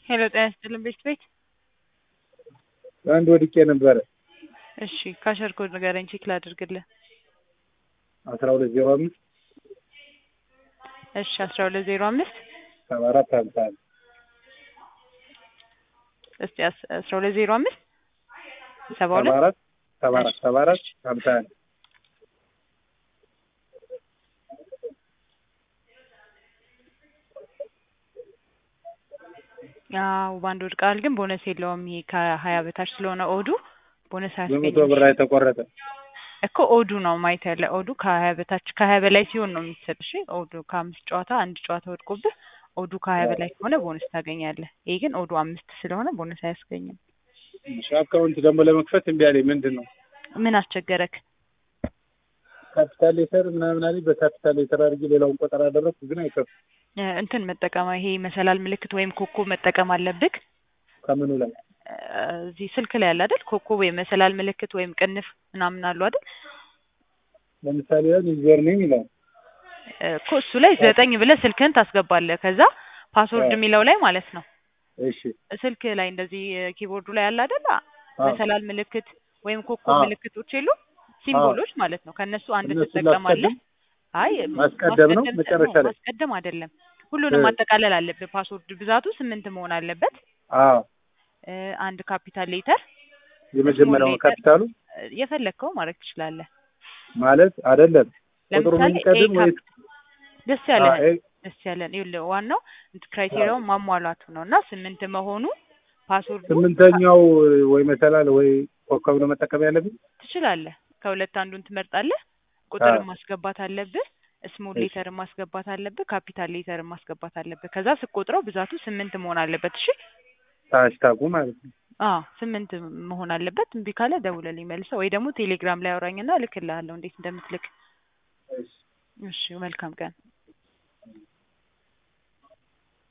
ሄሎ ጤና ይስጥልን ቤት ቤት አንድ ወድቄ ነበረ። እሺ ካሸር ኮድ ንገረኝ ቼክ ላድርግልህ። አስራ ሁለት ዜሮ አምስት እሺ አስራ ሁለት ዜሮ አምስት ሰባ አራት ሀምሳ አንድ እስቲ አስ- አስራ ሁለት ዜሮ አምስት ሰባ ሰባ ሁለት አራት ሰባ አራት ሰባ አራት ሀምሳ አንድ ያው በአንድ ወድቃል፣ ግን ቦነስ የለውም። ይሄ ከሀያ በታች ስለሆነ ኦዱ ቦነስ በመቶ ብር አያስገኝም የተቆረጠ እኮ ኦዱ ነው ማየት ያለ ኦዱ ከሀያ በታች ከሀያ በላይ ሲሆን ነው የሚሰጥ። እሺ ኦዱ ከአምስት ጨዋታ አንድ ጨዋታ ወድቆብህ ኦዱ ከሀያ በላይ ከሆነ ቦነስ ታገኛለህ። ይሄ ግን ኦዱ አምስት ስለሆነ ቦነስ አያስገኝም። እሺ፣ አካውንት ደግሞ ለመክፈት እምቢ አለኝ። ምንድን ነው ምን አስቸገረክ? ካፒታል ሌተር ምናምን አለኝ። በካፒታል ሌተር አድርጌ ሌላውን ቆጠር አደረግኩ፣ ግን አይከፍትም። እ፣ እንትን መጠቀም ይሄ መሰላል ምልክት ወይም ኮከብ መጠቀም አለብህ። ከምኑ ላይ እ፣ እዚህ ስልክ ላይ አለ አይደል? ኮከብ ወይም መሰላል ምልክት ወይም ቅንፍ ምናምን አሉ አይደል? ለምሳሌ ያን ዩዘር ኔም ይላል። እ፣ እኮ እሱ ላይ ዘጠኝ ብለህ ስልክህን ታስገባለህ። ከዛ ፓስወርድ አዎ። የሚለው ላይ ማለት ነው እሺ ስልክ ላይ እንደዚህ ኪቦርዱ ላይ አለ አይደል? አዎ። መሰላል ምልክት ወይም ኮከብ አዎ። ምልክቶች የሉ ሲምቦሎች ማለት ነው። ከነሱ አንድ እነሱን ትጠቀማለህ። ላስቀድም? አይ ማስቀደም ነው ማስቀደም መጨረሻ ነው፣ ላይ? ማስቀደም አይደለም። ሁሉንም እ። ማጠቃለል አለብህ። ፓስወርድ ብዛቱ ስምንት መሆን አለበት። አዎ እ፣ አንድ ካፒታል ሌተር የመጀመሪያው ሌተር። ካፒታሉ እ፣ የፈለግከው ማድረግ ትችላለህ። ማለት አይደለም ቁጥሩ ለምሳሌ የሚቀድም ኤ ወይ ካፕ- ደስ ያለህ አዎ፣ ኤ- ደስ ያለን ይኸውልህ፣ ዋናው ክራይቴሪያውን ማሟላቱ ነው እና ስምንት መሆኑ ፓስወርዱ ስምንተኛው ወይ መሰላል ወይ ኮከብ ነው መጠቀም ያለብን። ትችላለህ። ከሁለት አንዱን ትመርጣለህ። ቁጥርን አዎ። ማስገባት አለብህ። ስሞል እሺ። ሌተርን ማስገባት አለብህ። ካፒታል ሌተርን ማስገባት አለብህ። ከዛ ስቆጥረው ብዛቱ ስምንት መሆን አለበት። እሺ ታሽታጉ ማለት ነው። አዎ ስምንት መሆን አለበት። እምቢ ካለ ደውለልኝ መልሰህ፣ ወይ ደግሞ ቴሌግራም ላይ አውራኝና እልክልሃለሁ እንዴት እንደምትልክ። እሺ። እሺ መልካም ቀን።